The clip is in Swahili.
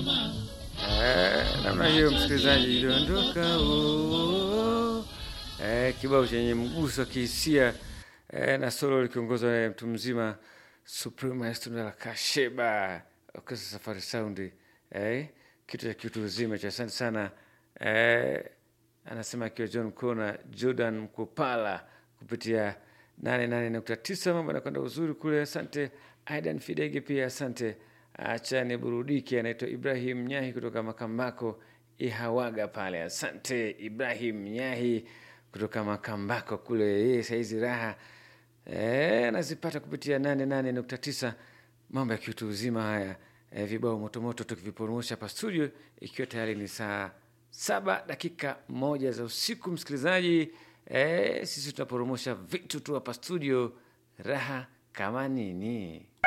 Eh, namna hiyo msikilizaji, iliondoka oh, eh, kibao chenye mguso wa kihisia eh, na solo likiongozwa na mtu mzima Supreme Maestro la Kasheba Orchestra Safari Sound eh, kitu cha kitu uzima cha asante sana eh, anasema akiwa John Kona Jordan Mkopala kupitia 88.9 mambo anakwenda uzuri kule. Asante Aidan Fidege pia asante. Acha niburudike, anaitwa Ibrahim Nyahi kutoka Makambako Ihawaga pale. Asante Ibrahim Nyahi kutoka Makambako kule, yeye saizi raha eh, anazipata kupitia 88.9 mambo ya kiutu uzima haya eh, vibao motomoto tukiviporomosha hapa studio, ikiwa tayari ni saa saba dakika moja za usiku. Msikilizaji eh, sisi tunaporomosha vitu tu hapa studio, raha kama nini.